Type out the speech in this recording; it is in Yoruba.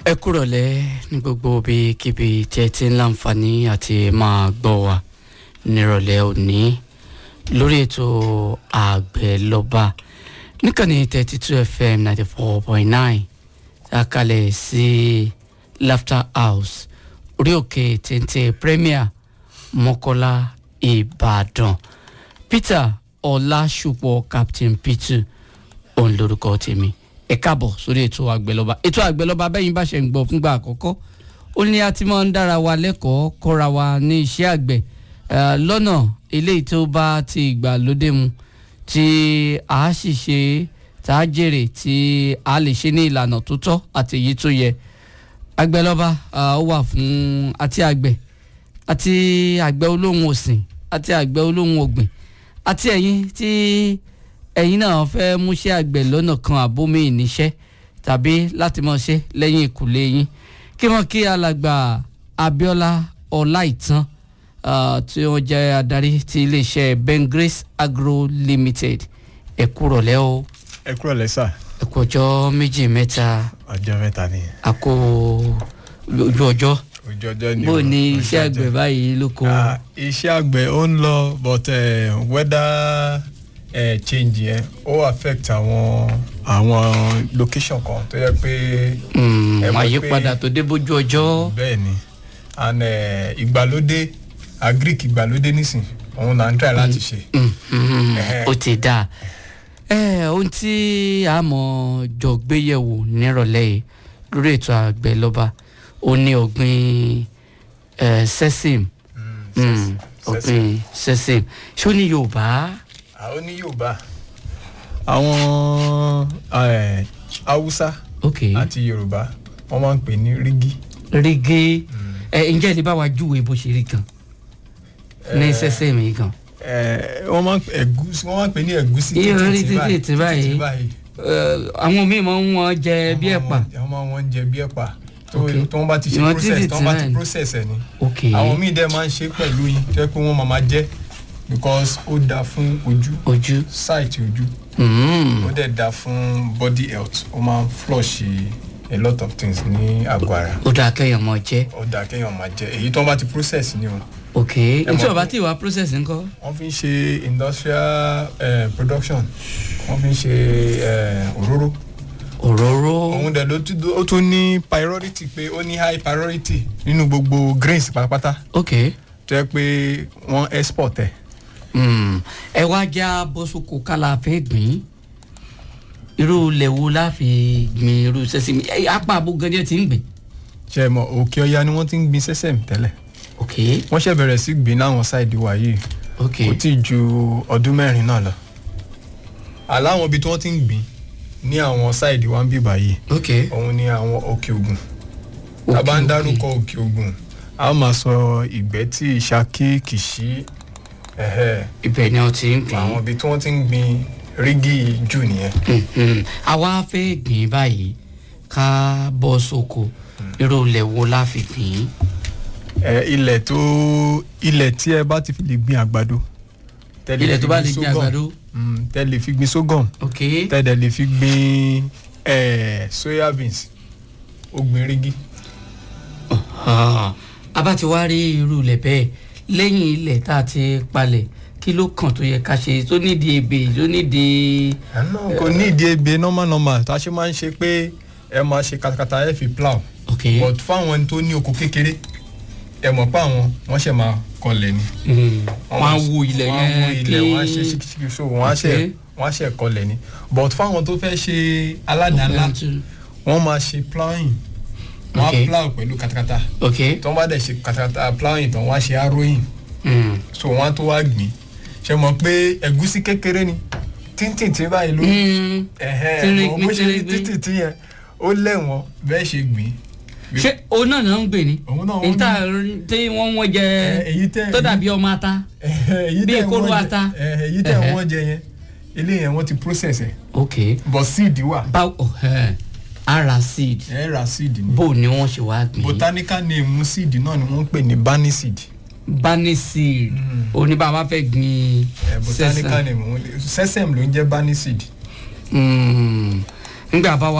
ẹ kúrọ̀lẹ́ ní gbogbo ibikíbi tí ẹ ti ń láǹfààní àti máa gbọ́ wa nírọ̀lẹ́ òní lórí ètò àgbẹ̀ lọ́ba níkànnì thirty two fm ninety four point nine àkàlẹ̀ sí laughter house orí òkè téńté premier mọ́kọ́lá ìbàdàn peter ọlásùpọ̀ captain peter òun lórúkọ tèmi ẹ káàbọ̀ sórí ètò àgbẹ̀lọba ètò àgbẹ̀lọba bẹ́yìn bá ṣe ń gbọ́ fúngbà àkọ́kọ́ ó ní a ti máa ń dára wa lẹ́kọ̀ọ́ kọ́ra wa ní iṣẹ́ àgbẹ̀ eh, lọ́nà eléyìí tó bá ti ìgbàlódé mu tí a sì ṣe tá a jèrè tí a lè ṣe ní ìlànà tó tọ́ àti èyí tó yẹ àgbẹ̀lọba ah, ó wà fún àti àgbẹ̀ àti àgbẹ̀ olóhùn ọ̀sìn àti àgbẹ̀ olóhùn ọ̀gbìn àti ẹ̀yin tí ẹ̀yin náà fẹ́ múṣẹ́ àgbẹ̀ lọ́nà kan àbómi ìníṣẹ́ tàbí láti mọ̀ ṣe lẹ́yìn ìkùlé yín kí wọ́n kí alàgbà Abíọ́lá Ọláìtàn ah, tí wọ́n jẹ́ adarí ti iléeṣẹ́ Ben Grace Agro Limited ẹ kú rọ̀lẹ́ o ẹ kúrò lẹ́sà ẹ kú ọjọ́ méjì mẹ́ta ọjọ́ mẹ́ta ni àkó ojú ọjọ́ ojú ọjọ́ ni bó o, ni ojú iṣẹ́ ọjọ́. àgbẹ̀ báyìí lóko Ah, iṣẹ́ àgbẹ̀ ó ń lọ but eh, weather eh, change yẹn ó affect àwọn àwọn location kan tó yẹ pé Mm, ẹ mọ̀ pé- àyípadà tó dé bójú ọjọ́ bẹ́ẹ̀ ni and eh, ìgbàlódé agric ìgbàlódé nísìn òun là ń try láti ṣe Mhm, Ẹhẹ́. ó ti dáa ẹ ohun tí a mọ̀ jọ gbéyẹ̀wò nírọ̀lẹ́ yìí lórí ètò àgbẹ̀ lọ́ba ó ní ọ̀gbìn eh, sẹ́sìm Mm, ọ̀gbìn sẹ́sìm ṣé ó ní yorùbá àwọn ní yorùbá àwọn eh, haúsá ok àti yorùbá wọ́n máa ń pè ní rígí. rígé ẹ ǹjẹ́ ẹ lè bá wa júwe bó ṣe rí gan ní Eh, sẹ́sìm yìí gan Eh, wọ́n máa ń pè ẹ̀gúsí wọ́n máa ń pè ní ẹ̀gúsí Iye orí títí títí tí báyìí. Eh, àwọn míì máa ń wọ́n jẹ bí ẹ̀pà wọ́n máa wọ́n jẹ bí ẹ̀pà tó Ok. tó wọ́n bá ti ṣe Ìwọ̀n process títí tó wọ́n bá tí ti náà process ẹ̀ ni ok àwọn míì dẹ̀ máa ń ṣe pẹ̀lú yín tó yẹ pé wọ́n máa máa jẹ because ó dáa fún ojú ojú sight ojú Mm. ó dẹ̀ dáa fún body health ó máa ń flush a lot of things ní àgọ́ ara ó dáa kẹ́yàn mọ̀ jẹ́ ó dáa kéèyàn máa jẹ èyí tó wọ́n bá ti process ni o ok mọ̀ ntí pé- ọba tí ìwà process ńkọ́ wọ́n fi ń ṣe industrial eh, production wọ́n fi ń ṣe eh, òróró òróró òun dẹ̀ ló tún ó tún ní priority pé ó ní high priority nínú gbogbo grains pátápátá ok tó yẹ pé wọ́n export ẹ̀ Mm. ẹ wá já bọ́sùkù kálá fẹ́ gbìn irú ilẹ̀ wo la fi gbìn irú sẹ́sìmì ẹ, apá àbò gẹ́gẹ́ ti ń gbìn ṣe mọ̀ òkè ọya ni wọ́n ti ń gbin sẹ́sẹ̀m tẹ́lẹ̀ ok wọ́n ṣẹ̀ bẹ̀rẹ̀ sí gbin láwọn sáìdì wa yìí ok kò tí ì ju ọdún mẹ́rin náà lọ aláwọn ibi tí wọ́n ti ń gbin ní àwọn sáìdì wa ń bì báyìí ok òun ni àwọn òkè ògùn Òkè tá a bá ń Ògùn. dárúkọ òkè ògùn a ó máa sọ ìgbẹ́tì ìṣakí kìṣí ẹ̀hẹ́ ibẹ̀ ni wọ́n ti ń gbìn àwọn ibi tí wọ́n ti ń gbin rígì jù nìyẹn Mhm. àwa fẹ́ gbìn báyìí ká bọ́ sóko irú ilẹ̀ wo la fi gbìn ẹ ilẹ̀ tó ilẹ̀ tí ẹ bá ti fi lè gbin àgbàdo tẹ́ lè ilẹ̀ fi tó bá lè gbìn sorghum, àgbàdo mm, tẹ́ lè fi gbin sorghum ok tẹ́ dẹ̀ lè fi gbin ẹ soya beans ó gbin rígì Ah, a bá ti wá rí irú ilẹ̀ bẹ́ẹ̀ lẹ́yìn ilẹ̀ tá a ti palẹ̀ kí ló kàn tó yẹ ká ṣe tó nídìí ebè tó nídìí àná kò ní ìdí ebe normal normal tá a ṣe máa ń ṣe pé ẹ máa ṣe katakata ẹ fi plow ok but fáwọn ẹni tó ní oko kékeré ẹ mọ̀ pé àwọn wọ́n ṣẹ̀ máa kọlẹ̀ ni. Mm. wọ́n á wo ilẹ̀ wọ́n á wo yẹn ilẹ̀ wọ́n á ṣe ṣíkíṣíkí so wọ́n á ṣe Okay. wọ́n á ṣe kọlẹ̀ ni but fáwọn tó fẹ́ ṣe aládàá-ńlá wọ́n máa ṣe plowing wọ́n Okay. á plow pẹ̀lú katakata ok tí wọ́n bá dẹ̀ ṣe katakata plowing tán wọ́n á ṣe harrowing Mm. so wọ́n á tó wá gbìn ṣe mọ̀ pé ẹ̀gúsí kékeré ni tíntìntì báyìí ló Mm. ẹ̀hẹ́ Tírígbín, bó ṣe rí tírígbín. títìntì yẹn ó lẹ́wọ̀n bẹ́ẹ̀ ṣe gbìn ṣé òun náà náà ń gbè ní Òun náà wọ́n níta tí wọ́n wọ́n jẹ Eh, èyí tẹ́- tó dàbí ọmọ ata èyí Bí tẹ́ kóró wọ́n jẹ- ata. eh, èyí tẹ́ Ẹ̀hẹ́. wọ́n jẹ yẹn ilé yẹn wọ́n ti process ẹ̀ ok but seed wà báwo ẹ ara seed ẹ ra seed ni bó ni wọ́n ṣe wá gbìn botanical name seed náà ni wọ́n ń pè ní bani seed bani seed oníbàbá fẹ́ gbìn Eh, botanical sẹ́sàn name wọn- sesame ló ń jẹ́ bani seed Mm. nígbà bá wa